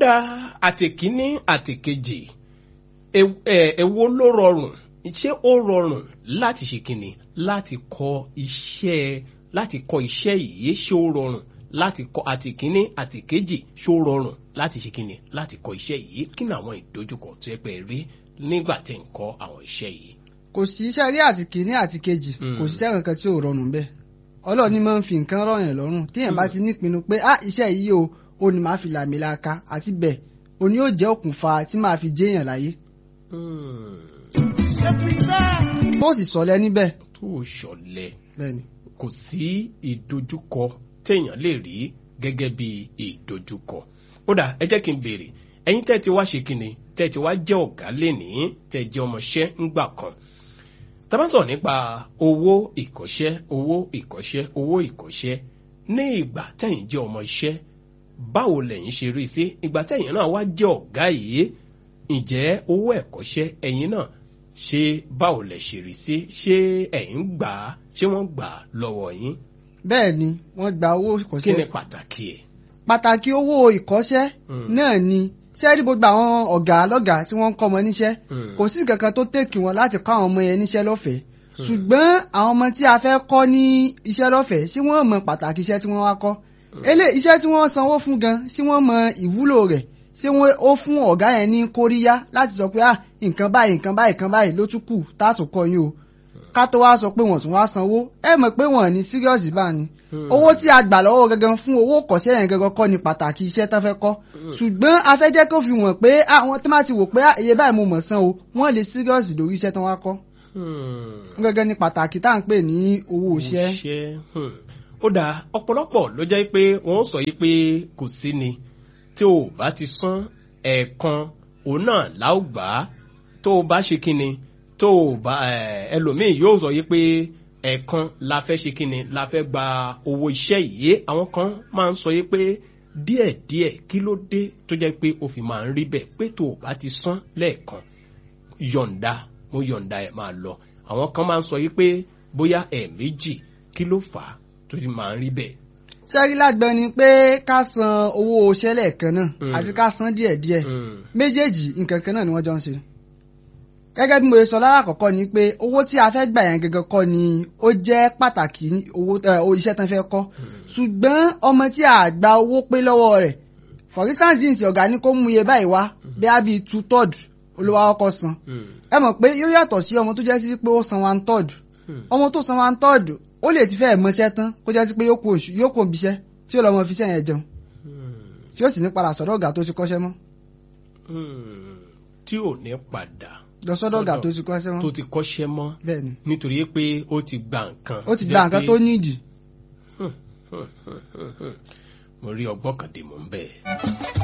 dá àtìkíní àtìkejì èwo ló rọrùn ṣé ó rọrùn láti ṣe kíni láti kọ́ iṣẹ́ láti kọ́ iṣẹ́ yìí ṣé ó rọrùn láti kọ́ àtìkíní àtìkejì ṣé ó rọrùn láti ṣe kíni láti kọ́ iṣẹ́ yìí kí ni àwọn ìdojúkọ tó yẹ pé rí nígbà tí ń kọ́ àwọn iṣẹ́ yìí. kò sí iṣẹ́ rí àti kìíní àti kejì kò sí iṣẹ́ kankan tí ò rọrùn bẹ́ẹ̀ ọlọ́ọ̀ni máa ń fi nǹkan rọ̀yàn lọ́rùn téèyàn bá ti nípinnu pé ah iṣẹ́ yìí o ó ní máa fi làmì laaka àti bẹ́ẹ̀ o ní yóò jẹ́ òkùnfà tí máa fi jéèyàn láyé. tó sì sọlẹ̀ níbẹ̀. tó ṣọ̀lẹ bẹ́ẹ̀ni. kò sí ìdojúkọ téèyàn lè rí gẹ́gẹ́ bí ìdojúkọ ó dà ẹ jẹ́ kí n béèrè ẹ̀yin tẹ́ ti wá ṣe kíni tẹ́ ti wá jẹ́ ọ̀gá lénìí tẹ́ jẹ́ ọmọṣẹ́ ńgbà kan tá bá sọ̀rọ̀ nípa owó ìkọ́ṣẹ́ owó ìkọ́ṣẹ́ owó ìkọ́ṣẹ́ ní ìgbà tẹ́yìn jẹ́ ọmọ iṣẹ́ báwo lẹ̀yin ṣe rí sí ìgbà tẹ́yìn náà wá jẹ́ ọ̀gá yìí ǹjẹ́ owó ẹ̀kọ́ṣẹ́ ẹ̀yin náà ṣé báwo lẹ̀ ṣe rí sí ṣé ẹ̀yin gbà á ṣé wọ́n gbà á lọ́wọ́ yín. bẹ́ẹ̀ ni wọ́n gba owó ìkọ́ṣẹ́. kí ni pàtàkì ẹ̀. pàtàkì owó ìkọ́ṣẹ́ náà ni sẹ́ẹ̀rí gbogbo àwọn ọ̀gá lọ́gàá tí wọ́n ń kọ́ ọmọ níṣẹ́ kò sí kankan tó tèkì wọn láti kọ́ àwọn ọmọ yẹn níṣẹ́ lọ́fẹ̀ẹ́ ṣùgbọ́n àwọn ọmọ tí a fẹ́ kọ́ ní iṣẹ́ lọ́fẹ̀ẹ́ sí wọ́n mọ pàtàkì iṣẹ́ tí wọ́n wá kọ́ elé iṣẹ́ tí wọ́n sanwó fún gan sí wọ́n mọ ìwúlò rẹ̀ ṣé wọ́n ó fún ọ̀gá yẹn ní kóríyá láti sọ pé ah nǹkan báyìí nǹkan báyìí nǹkan báyìí ló tún kù táàtò kọ́ yín o ká tó wá sọ pé wọ́n tún wá sanwó ẹ mọ̀ pé wọ́n ní serious bá ní owó tí a gbà lọ́wọ́ gangan fún owó kọ̀ṣẹ́ yẹn gangan kọ́ ni pàtàkì iṣẹ́ tán fẹ́ kọ́ ṣùgbọ́n a fẹ́ jẹ́ kó fi wọ̀n pé àwọn tó máa ti wò pé iye báyìí mo mọ̀ san o wọ́n lè serious lórí iṣẹ́ tán wá kọ́ gangan ni pàtàkì tá à ń pè ní owó iṣẹ́. ó dáa ọ̀pọ̀lọpọ̀ ló jẹ́ pé wọ́n sọ yìí pé kò sí ni tí o bá ti san ẹ̀ẹ̀kan òun náà láò gbà á tó o bá ṣe kíni tó o bá ẹlòmíì yóò sọ yìí pé ẹ̀ẹ̀kan la fẹ́ ṣe kíni la fẹ́ gba owó iṣẹ́ yìí àwọn kan máa ń sọ yìí pé díẹ̀díẹ̀ kí ló dé tó jẹ́ pé o fi máa ń rí bẹ́ẹ̀ pé tó o bá ti san lẹ́ẹ̀kan yọ̀ǹda mo yọ̀ǹda ẹ̀ máa lọ àwọn kan máa ń sọ yìí pé bóyá ẹ̀ẹ̀méjì kí ló fà á tó fi máa ń rí bẹ́ẹ̀ sẹ́rí lágbọ́n ni pé ká san owó iṣẹ́ lẹ́ẹ̀kan náà àti ká san díẹ̀díẹ̀ méjèèjì nǹkan kan náà ni wọ́n jọ ń ṣe. gẹ́gẹ́ bí mo ṣe sọ lára àkọ́kọ́ ni pé owó tí a fẹ́ gbà yẹn gẹ́gẹ́ kọ́ ni ó jẹ́ pàtàkì owó iṣẹ́ tán fẹ́ kọ́ ṣùgbọ́n ọmọ tí a gba owó pé lọ́wọ́ rẹ̀ for instance yìí ọ̀gá ní kó mú iye báyìí wá bí a bí two third olówó akọ́kọ́ san ẹ mọ̀ pé yóò yàtọ̀ sí ọmọ tó jẹ́ sí pé ó san one third ọmọ tó san one third ó lè ti fẹ́ mọṣẹ́ tán kó jẹ́ sí pé yóò kó òbíṣẹ́ tí ó lọ́ mọ fiṣẹ́ yẹn jẹun tí ó sì ní padà sọ́dọ̀ ọ̀gá tó ti kọ́ṣẹ́ mọ́. tí ò ní padà lọ sọ́dọ̀ ọ̀gá tó ti kọ́ṣẹ́ mọ́. tó ti kọ́ṣẹ́ mọ́ bẹ́ẹ̀ni nítorí pé ó ti gba nǹkan. ó ti gba nǹkan tó nídìí. mo rí ọgbọ́n kan dè mọ́ ń bẹ́ẹ̀.